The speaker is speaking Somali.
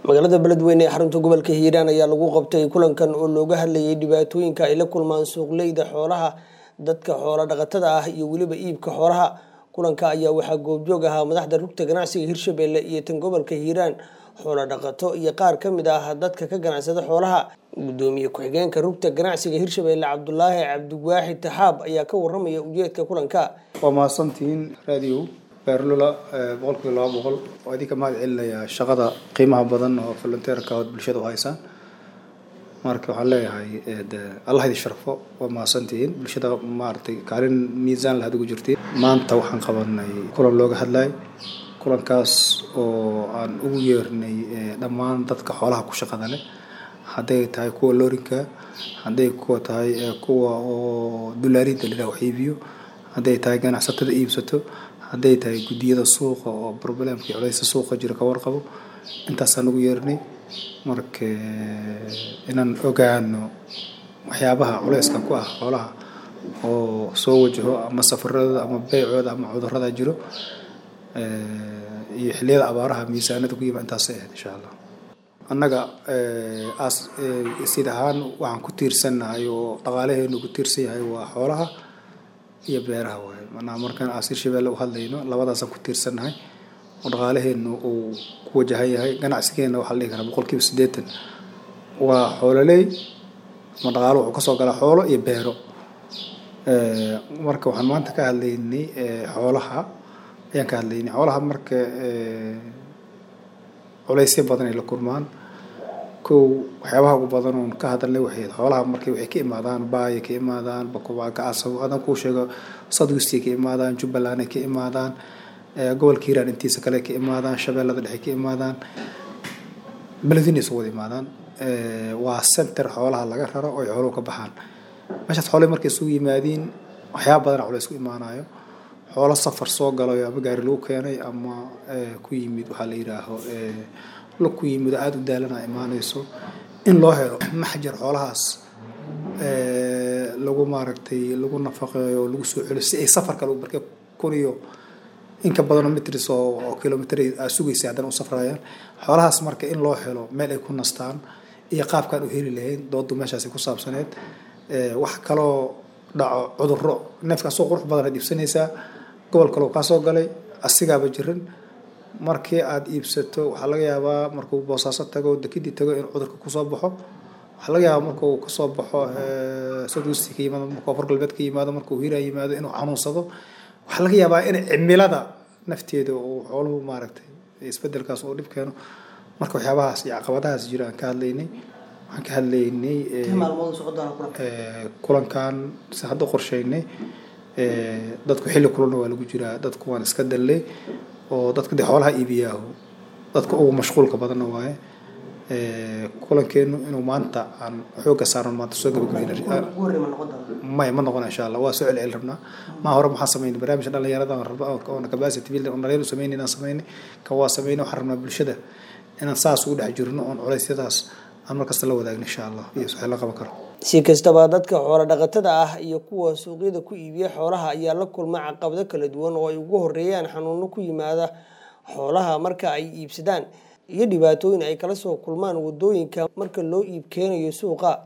magaalada beledweyne ee xarunta gobolka hiiraan ayaa lagu qabtay kulankan oo looga hadlayay dhibaatooyinka ay la kulmaan suuqleyda xoolaha dadka xoolo dhaqatada ah iyo weliba iibka xoolaha kulanka ayaa waxaa goobjoog ahaa madaxda rugta ganacsiga hirshabelle iyo tan gobolka hiiraan xoolo dhaqato iyo qaar ka mid ah dadka ka ganacsada xoolaha gudoomiye ku-xigeenka rugta ganacsiga hirshabelle cabdulaahi cabdiwaaxid taxaab ayaa ka waramaya ujeedka kulanka waa mahadsantihiin raadiyo beerlula boqolkiiba laba boqol oo idinka mahad celinayaa shaqada qiimaha badan oo volunteerka ood bulshada u haysaan marka waxaan leeyahay de allah idin sharfo waa mahadsantihiin bulshada maaragtay kaalin miisaan lahaad ugu jirtiin maanta waxaan qabanay kulan looga hadlay kulankaas oo aan ugu yeernay dhammaan dadka xoolaha ku shaqada leh hadday tahay kuwa loorinka hadday kuwa tahay kuwa oo dulaarinta lilah wax iibiyo hadday tahay ganacsatada iibsato hadday tahay guddiyada suuqa oo problemkii culeysa suuqa jira ka warqabo intaasaan ugu yeernay marka inaan ogaano waxyaabaha culeyska ku ah xoolaha oo soo wajaho ama safaradooda ama beycooda ama cudurada jiro iyo xilliyada abaaraha miisaanada ku yima intaasay ahayd insha allah annaga as sid ahaan waxaan ku tiirsannahay oo dhaqaalaheenu ku tiirsan yahay waa xoolaha iyo beeraha waaye manaa markaan asiir shabeelle u hadlayno labadaasaan ku tiirsannahay oo dhaqaalaheenu uu ku wajahan yahay ganacsigeenna waxaa la dhihi karaa boqolkiiba siddeetan waa xoololey ama dhaqaalo wuxuu kasoo galaa xoolo iyo beero marka waxaan maanta ka hadlaynay xoolaha ayaan ka hadlaynay xoolaha marka culeysyo badan ay la kulmaan kow waxyaabaha ugu badan oon ka hadalnay waxay xoolaha markay waxay ka imaadaan baaya ka imaadaan bakubaaka asago adan kuu sheego sadwistay ka imaadaan jubbaland ay ka imaadaan gobolka hiiraan intiisa kale ka imaadaan shabeellada dhexe ka imaadaan beledweyne isu wada imaadaan waa center xoolaha laga raro oo ay xooluhu ka baxaan meeshaas xoolahi markay isugu yimaadiin waxyaaba badan culeys ku imaanayo xoolo safar soo galayo ama gaari lagu keenay ama ku yimid waxaa la yidhaaho la ku yimid oo aada u daalana imaanayso in loo helo maxjar xoolahaas lagu maaragtay lagu nafaqeeyo oo lagu soo celiyo si ay safar kale marka kun iyo inka badanoo mitris oo kilomitr aa sugaysa haddana u safrayaan xoolahaas marka in loo helo meel ay ku nastaan iyo qaabkaan u heli lahayn doodu meeshaasi ku saabsaneed wax kaloo dhaco cudurro neefkaasoo qurux badan aad iibsanaysaa gobol kaloo kaa soo galay asigaaba jirin markii aada iibsato waxaa laga yaabaa markuu boosaaso tago dekidii tago in cudurka kusoo baxo waxaa laga yaabaa markuu kasoo baxo southwest ka yimaado markuu afar galbeed ka yimaado markuu hiiraan yimaado inuu xanuunsado waxaa laga yaabaa in cimilada nafteeda uu xooluhu maaragtay isbedelkaas uu dhib keeno marka waxyaabahaas iyo caqabadahaas jira aan ka hadlaynay waxaan ka hadlaynay kulankan si hadda qorsheynay dadku xilli kulana waa lagu jiraa dadku waan iska dallay oo dadka dee xoolaha iibiyaaho dadka ugu mashquulka badanna waaye kulankeenu inuu maanta aan xooga saaran maanta soo gabagabeynmay ma noqon insha allah waa soo celceli rabnaa maa hore maxaa sameynay barnaamijka dhalinyarada oona capacity building oo dhalinyaradu sameynay inaan sameynay kan waa sameynay waxaan rabnaa bulshada inaan saas ugu dhex jirno oon culeysyadaas aan markasta la wadaagno insha allah iyo wixii la qaban karo si kastaba dadka xoolo dhaqatada ah iyo kuwa suuqyada ku iibiya xoolaha ayaa la kulma caqabado kala duwan oo ay ugu horeeyaan xanuuno ku yimaada xoolaha marka ay iibsadaan iyo dhibaatooyin ay kala soo kulmaan wadooyinka marka loo iib keenayo suuqa